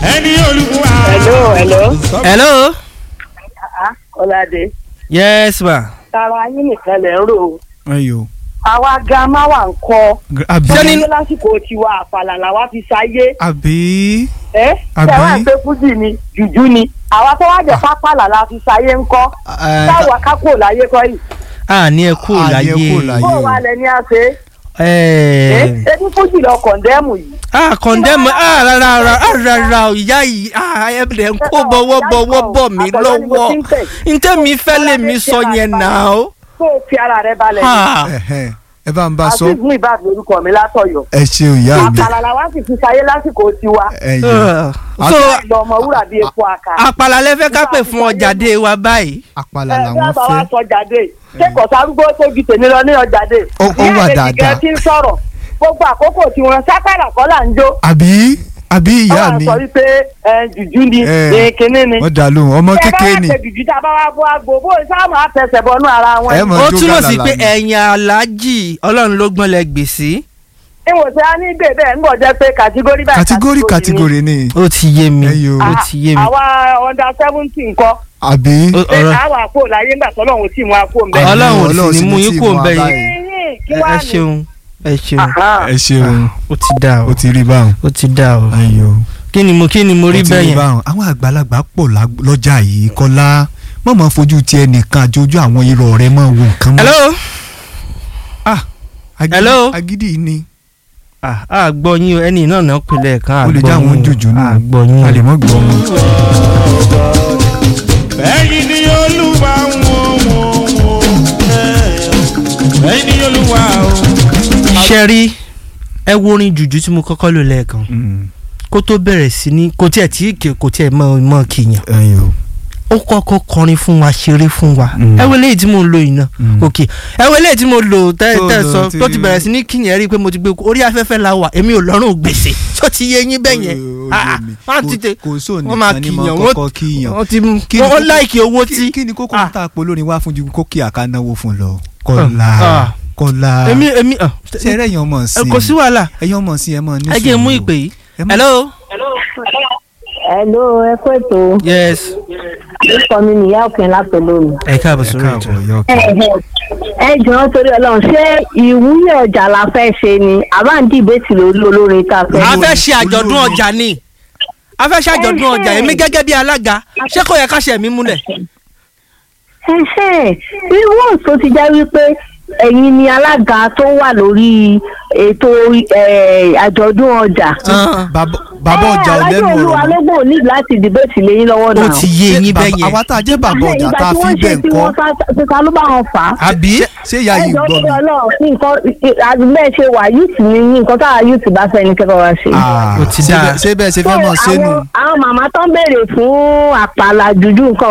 ẹni olúwa. hello hello. hello. ọ̀làdé yes ma. tara yín nìkan lẹ̀ ń rò ó ayo. àwa gan máa wà ń kọ́ àbí Sẹ́ni- ṣé lásìkò tiwa àpàlà làwa fi ṣayé àbí ẹ Àbí? tẹwà ń pé fújì ni jùjú ni àwa tó wá jẹ pápálà la fi ṣayé ń kọ́ táwa kákò láyé kọ́ yìí a ní ẹ kú A ní ẹ láyé. kúrò láyé. bó wa lẹ ní àṣẹ ẹ ebi fújì lọ kọ̀ndẹ́mù yìí a kọ̀ndẹ́mù a rárá rárá rárá o ìyá yìí a ẹ bẹ̀rẹ̀ ń kó bọ̀wọ́ bọ̀wọ́ bọ̀ mí Àtọ̀dọ́ ni mo lọ́wọ́ ti ń tẹ̀. ntẹ́mi fẹ́ lè mi sọ yẹn náà o. tó o fi ara rẹ balẹ̀ Ha. Ẹ̀hẹ́n, ẹ bá ń bá sọ àti ìgbìmọ̀ ìbáàdì lórúkọ mi látọ̀yọ̀ ẹ ṣeun ìyá mi àpàlà làwa sì fi ṣayé lásìkò tiwa ẹyọ so ìlọ ọmọ wúrà bíi epo àkà àpàlà lẹ fẹ́ ká pè fún ọjà dé wa báyìí. àpàlà ẹ làwọn bí àbá wa fẹ́ sọ jáde ṣé kò sárúgbó tó ju tèmi lọ ní ọjà dé Ó- ó wà dáadáa. tí ń sọ̀rọ̀ gbogbo àkókò tí wọn sápàlà kọ́ là ń jó àbí àbí ìyá wọ́n mi sọ wípé ẹ, jùjú ni Eh, ẹ, kinní ni wọ́n dà lóhùn ọmọ Tẹ́ bá kékeré wá ni ṣe jùjú tá a bá wá bọ́ àgbo bó sáàmù àtẹsẹ̀ bọnú ara wọn ẹ mọ̀ ó jó túmọ̀ sí gàlàlà pé ni. ẹ̀yìn aláàjì ọlọ́run ló gbọ́n lẹ gbèsè. ìwòsàn á ní gbè bẹ́ẹ̀ ń bọ̀ jẹ́ pé kàtígórì báyìí kàtígórì kàtígórì ni ó ti yé mi Ẹyọ. ó ti yé mi. àwa under seventeen ńkọ́ àbí Ó- ṣé ọ̀rọ̀- àwa àpò láyé ńgbà tọ́lọ́run ò tí ì mú àpò ńbẹ. Ah, ọlọ́run ò Ọlọ́run sì sì ní mú ní yín tí kó ń mú bẹ wa yín. Ẹ̀yin, kí ẹ wàá ẹ ní? ṣeun ẹ ṣeun Aha. ẹ ṣeun ó ti dà o ó ti rí báwọn ó ti dà o ayò kí ni mo kí ni mo rí ó ti bẹ́ẹ̀ rí yẹn. báwọn àwọn àgbàlagbà pọ̀ lá- lọ́jà yìí kọ́lá mọ̀ mọ́ fojú tiẹ̀ nìkan àjọjú àwọn irọ́ rẹ mọ̀ wo nǹkan mọ́. hello ah agídí Hello? agídí ni ah a gbọ́ yín o ẹni náà náà pinlẹ̀ kan a ó lè gbọ́ já àwọn yín o. jòjò a náà gbọ́ yín o. a lè mọ́ gbọ́ wọn. ẹ̀yin ni olúwa wọ́n wọ́n wọ́n ẹ̀yin ni olúwa o. ṣe rí ẹ wo orin jùjú tí mo kọ́kọ́ lò lẹ́ẹ̀kan Mm, kó tó bẹ̀rẹ̀ sí ní kò tiẹ̀ tí kì- kò tiẹ̀ mọ mọ kìyàn ayò ó kọ́kọ́ kọrin fún wa ṣeré fún wa Mm. ẹ wo eléyìí tí mo lò yìí náà Mm. òkè ẹ wo eléyìí tí mo lò tẹ́ Tó tẹ́ lò sọ tí- tó ti bẹ̀rẹ̀ sí ní kìyàn rí i pé mo ti gbé orí afẹ́fẹ́ la wà èmi ò lọ́rùn gbèsè tó ti yé yín bẹ́ẹ̀ yẹn Ó- ó Ah, yé mi. wọ́n ti tẹ kò sóò wọ́n máa nìkan ní mọ́ kìyàn kọ́kọ́ kíyàn wọ́n ti Kí ni wọ́n kókó- láìkì owó Kí- tí kí ni kókó Ah. tá a pọ̀ lórí wá fún ju kókì àkánáwó fún lọ kọ́lá Ah. kọ́lá èmi èmi ah, ṣe eré ẹ̀yàn ọmọ sí kò sí wàhálà ẹ̀yàn ọmọ sí ẹ̀ mọ̀ ní ẹ jẹ́ mú sùúrù. ìpè yìí Ẹ má- hello Hello, ẹ kú ètò. yes Orúkọ mi nìyá òkè látọ̀lómi. ẹ káàbọ̀ ẹ sórí ètò káàbọ̀ yọ Ẹ ẹ jọ̀ọ́ torí Ọlọ́run ṣé ìwúyè ọjà la fẹ́ ṣe ni àbá ń dìbẹ́tì lórí olórin tá a fẹ́. a mú? fẹ́ ṣe àjọ̀dún olórin. ọjà ni a fẹ́ ṣe àjọ̀dún Ẹhẹ́. ọjà èmi gẹ́gẹ́ bí alága ṣé kò yẹ ká ṣe mí múlẹ̀. Ẹhẹ́n, irú tó ti já wípé ẹ̀yin ni alága tó wà lórí ètò eh, àjọ̀dún ọjà. Bàbá- bàbá ọjà ò lẹ́nu Alájọ ọ̀rọ̀ olúwa mọ́. ló gbò ní láti dìbẹ́tì lẹ́yìn lọ́wọ́ ó náà. ti yé Ṣé yín bàbá- bẹ́ẹ̀ yẹn àwa tá a jẹ́ bàbá ọjà tá a fi bẹ́ẹ̀ tí kọ́ wọ́n sá ti ta ló bá wọn fà á. àbí ṣé ìyá yìí ẹjọ́ gbọ́ tó mi. lọ nǹkan àgbẹ̀ ṣe wà yúùtù ní nǹkan táwa yúùtù bá fẹ́ ní kẹ́kọ̀ọ́ wá ṣe. Ah, Ó ti ṣé dáa. bẹ́ẹ̀- ṣé bẹ́ẹ̀ ṣe fẹ́ mọ̀ So, ṣé nù. àwọn àwọn màmá tó ń béèrè fún àpàlà dúdú nǹkan